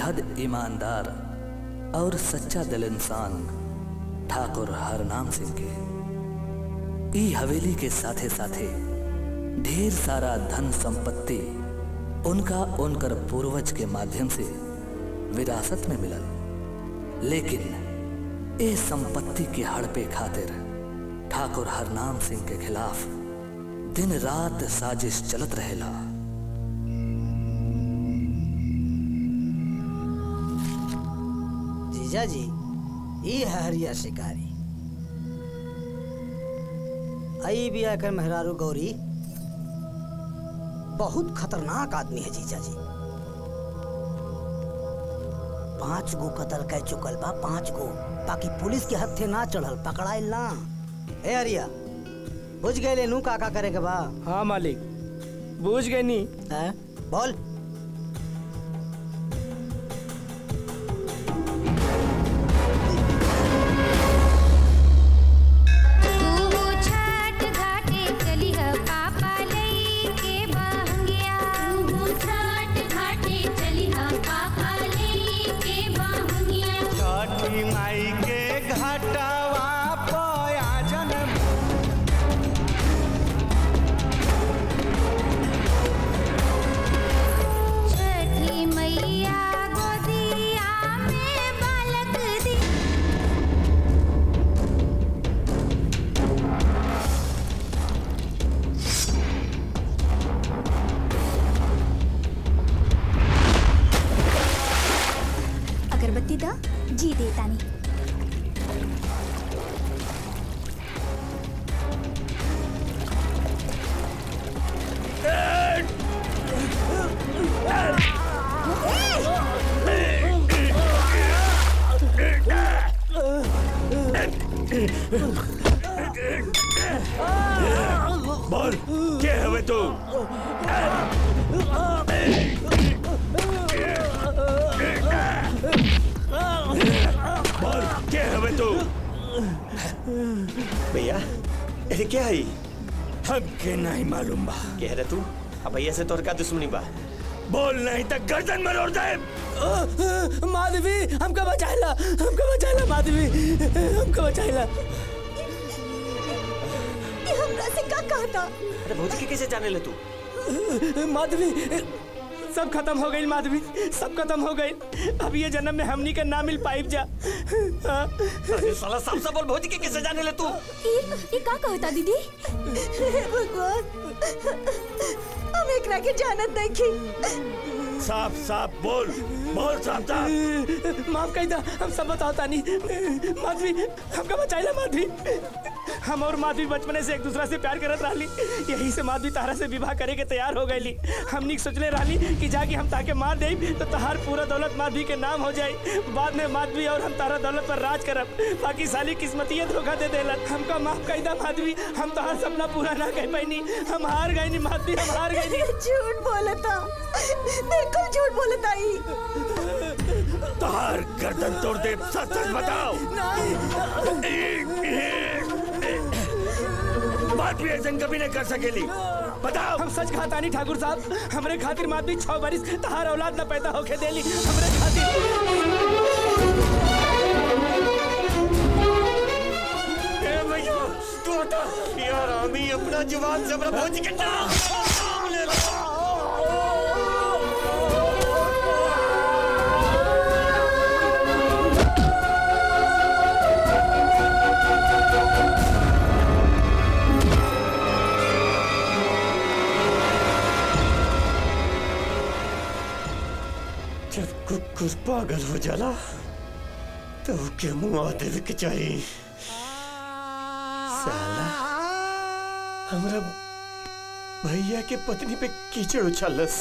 बेहद ईमानदार और सच्चा दिल इंसान ठाकुर हरनाम सिंह के ई हवेली के साथे साथे ढेर सारा धन संपत्ति उनका उनकर पूर्वज के माध्यम से विरासत में मिलल लेकिन ए संपत्ति के हड़पे खातिर ठाकुर हरनाम सिंह के खिलाफ दिन रात साजिश चलत रहेला जीजा जी ई है हरिया शिकारी आई भी आकर मेहरारू गौरी बहुत खतरनाक आदमी है जीजा जी पांच गो कत्ल कह चुकल बा पांच गो बाकी पुलिस के हथे ना चढ़ल पकड़ाइल ना ए हरिया बुझ गए नू का का करे के बा हाँ मालिक बूझ गए नी हैं बोल तू छठ घाटे चली ह पापा लई के बहंगिया तू छठ घाटे चली ह पापा लई के बहंगिया छठी माई के घाटवा पयाजन छठी मैया गोदिया में बालक दी अगरबत्ती दा जी देतानी बोल के हवे तू बोल के हवे तू भैया अरे क्या है हमके नहीं मालूम बा कह रहे तू अब भैया से तोर का दुश्मनी बा बोल नहीं तो गर्दन में रोड़ दे माधवी हमका बचाइला हमका बचाइला माधवी हमका बचाइला ये हमरा से का कहता अरे भौजी के कैसे जाने ले तू माधवी सब खत्म हो गई माधवी सब खत्म हो गई अब ये जन्म में हमनी के ना मिल पाइब जा हाँ? अरे साला साफ साफ बोल भौजी के कैसे जाने ले तू ये ये का कहता दीदी हे भगवान हम एकरा के जानत देखी साफ साफ बोल बोल साफ साफ माफ कर दा हम सब बताओ तानी माधवी हमका बचाइला माधवी हम और माधवी बचपने से एक दूसरा से प्यार करत रहली यही से माधवी तारा से विवाह करे के तैयार हो गईली हमनी सोचले रहली कि जाके हम ताके मार दे तो तहार पूरा दौलत माधवी के नाम हो जाए बाद में माधवी और हम तारा दौलत पर राज करब बाकी साली किस्मतिये धोखा दे देलन हमका माफ कर दा माधवी हम तहार सपना पूरा ना कर पैनी हम हार गई नी माधवी हम हार गई नी झूठ बोलता बिल्कुल झूठ बोलता ही तोहार गर्दन तोड़ दे सच सच बताओ बात भी ऐसा कभी नहीं कर सकेली बताओ हम सच कहा तानी ठाकुर साहब हमरे खातिर माधवी छह बरिस तहार औलाद न पैदा होके देली हमरे खातिर ए भैया तू हटा यार आमी अपना जुबान से अपना भौजी के नाम नाम ले लो जब कुकुर पागल हो जाला तो के मुआ देवे के चाहिए साला हमरा भैया के पत्नी पे कीचड़ उछालस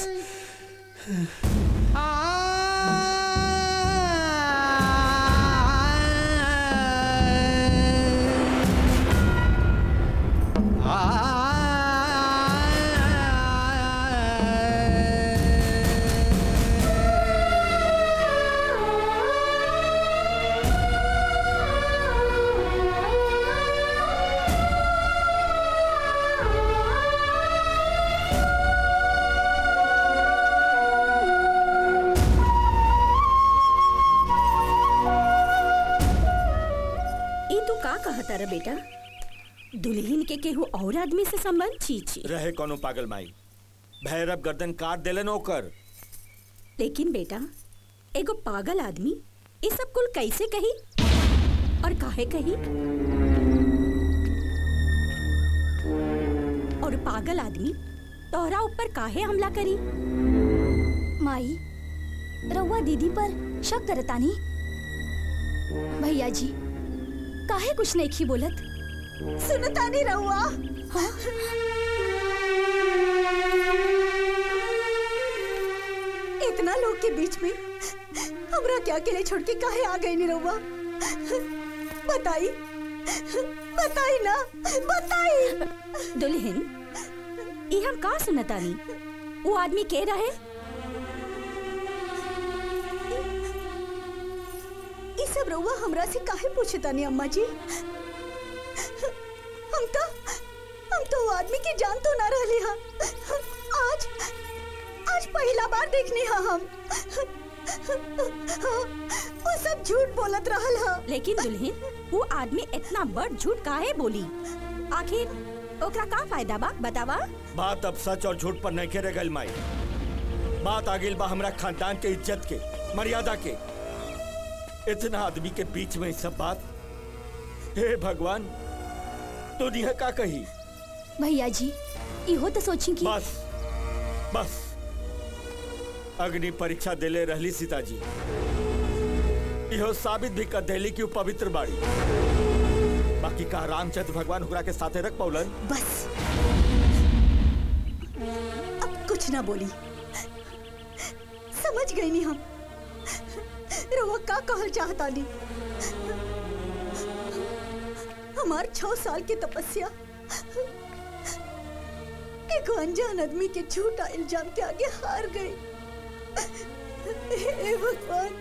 कहता रे बेटा दुल्हन के केहू और आदमी से संबंध छी छी रहे कोनो पागल माई भैरव गर्दन काट देलन ओकर लेकिन बेटा एगो पागल आदमी ये सब कुल कैसे कही और काहे कही और पागल आदमी तोहरा ऊपर काहे हमला करी माई रउआ दीदी पर शक करतानी भैया जी काहे कुछ नहीं खी बोलत सुनतानी रहुआ इतना लोग के बीच में हमरा क्या अकेले छोड़ के काहे आ गई नहीं रहुआ बताई बताई ना बताई दुल्हन ई हम का सुनतानी वो आदमी के रहे ये सब रहुआ हमरा से काहे पूछतानी अम्मा जी हम तो हम तो वो आदमी की जान तो ना रहली हा आज आज पहला बार देखनी हा हम वो सब झूठ बोलत रहल हा लेकिन दुल्हन वो आदमी इतना बड़ झूठ काहे बोली आखिर ओकरा का फायदा बा बतावा बात अब सच और झूठ पर नहीं रह गई माई बात आ गई बा हमरा खानदान के इज्जत के मर्यादा के इतना आदमी के बीच में ई सब बात हे भगवान दुनिया का कही भैया जी इहो तो सोची कि बस बस अग्नि परीक्षा देले रहली सीताजी इहो साबित भी कर देली कि वो पवित्र बाड़ी बाकी का रामचंद्र भगवान हुरा के साथे रख पौलन बस अब कुछ ना बोली समझ गई नहीं हम रहुआ का कहल चाहता नहीं हमार छह साल की तपस्या एक अनजान आदमी के झूठा इल्जाम के आगे हार गई हे भगवान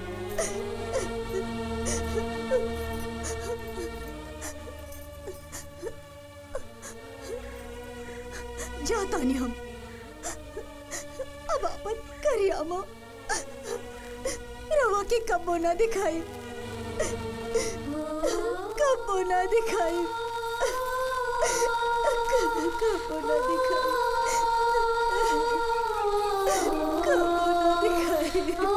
जाता नहीं हम अब अपन करियामा रवा की कब्बो ना दिखाई कब्बो ना दिखाई कब्बो ना दिखाई कब्बो ना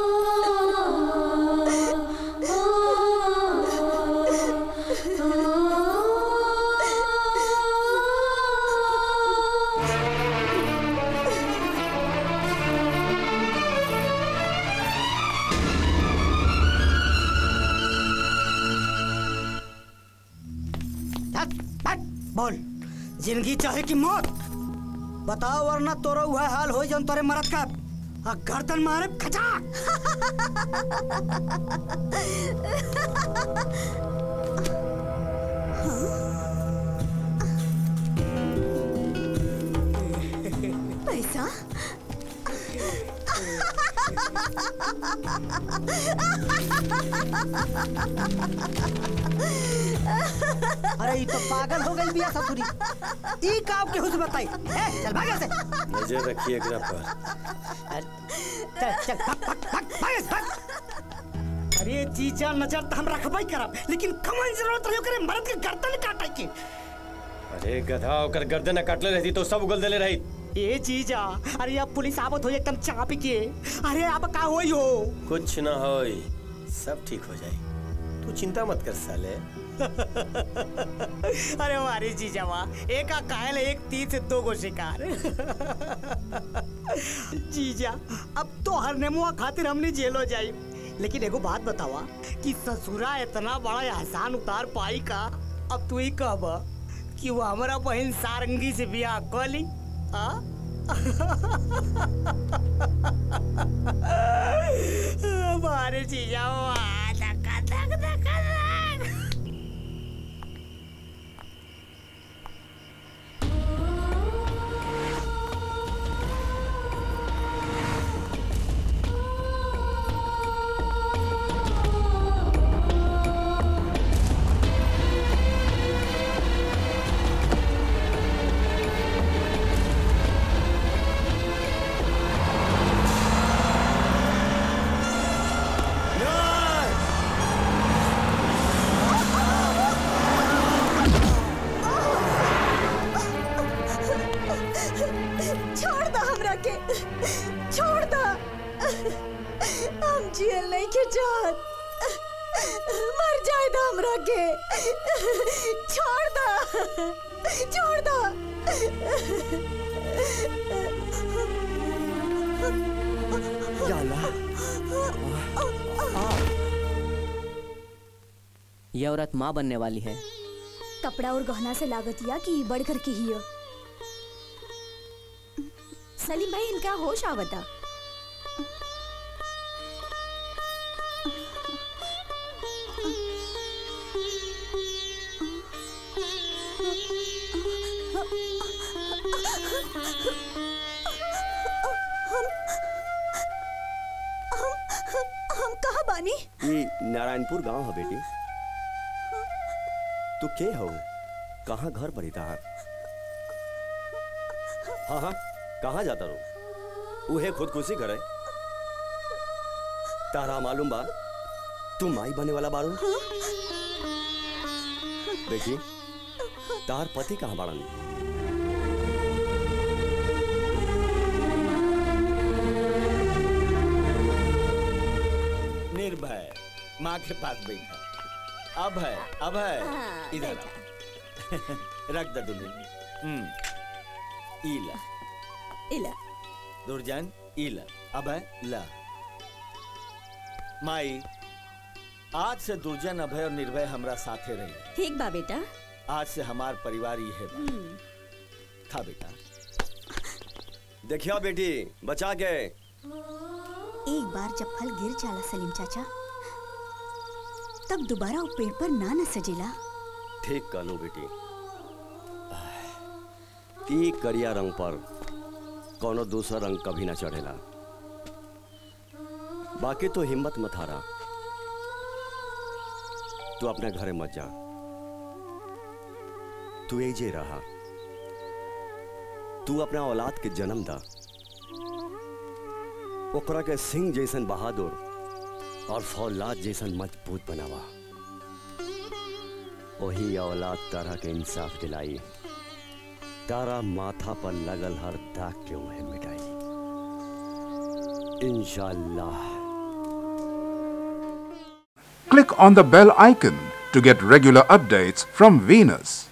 हट, हट, बोल जिंदगी चाहे कि मौत बताओ वरना तोरा वह हाल हो जन तोरे मरद का आ गर्दन मारे खचा पैसा अरे ये तो पागल हो गई बिया ससुरी ई काम के हुस बताई ए चल भाग यहाँ से नजर रखिए एकरा पर चल चल भाग भाग भाग भाग भाग अरे जीजा नजर तो हम रखबई करब लेकिन कमन जरूरत रहियो करे मर्द के गर्दन काटे के अरे गधा ओकर गर्दन काटले रहती तो सब उगल देले रही ए जीजा अरे अब पुलिस आवत हो एकदम चाप के अरे अब का होई हो कुछ ना होई सब ठीक हो जाई तू चिंता मत कर साले अरे हमारे जीजा वाह एक का कायल एक तीर से दो गो शिकार जीजा अब तो हर नेमुआ खातिर हमने जेल हो जाई लेकिन एगो बात बतावा कि ससुरा इतना बड़ा एहसान उतार पाई का अब तू ही कहब कि वो हमारा बहन सारंगी से बियाह कर ली आ? हमारे जीजा वाह धक्का धक धक्का धक न्याय जात मर जाए दा हमरा के छोड़ दा छोड़ दा ये औरत माँ बनने वाली है कपड़ा और गहना से लागतिया कि बढ़ कर के ही सलीम भाई इनका होश आवता हम कहा बानी ये नारायणपुर गांव है बेटी तू के हो कहाँ घर पर तार हाँ हाँ कहाँ जाता रो उहे खुदकुशी करे तारा मालूम बा तू माई बने वाला बारू बेटी तार पति कहाँ बाड़न निर्भय माँ के पास बैठा अब है अब है इधर आ। रख दे दुल्हन हम्म इला इला दुर्जन इला अब है ला माई आज से दुर्जन अभय और निर्भय हमरा साथे रही ठीक बा बेटा आज से हमार परिवार ही है बा। खा बेटा देखियो बेटी बचा के एक बार जब फल गिर जाला सलीम चाचा तब दोबारा वो पेड़ पर ना न सजेला ठीक कहलू बेटी ई करिया रंग पर कोनो दूसरा रंग कभी ना चढ़ेला बाकी तो हिम्मत मत हारा तू अपने घरे मत जा तू एजे रहा तू अपना औलाद के जन्म दा ओकरा के सिंह जैसन बहादुर और फौलाद जैसन मजबूत बनावा वही औलाद तारा के इंसाफ दिलाई तारा माथा पर लगल हर दाग के उन्हें मिटाई इंशाल्लाह Click on the bell icon to get regular updates from Venus.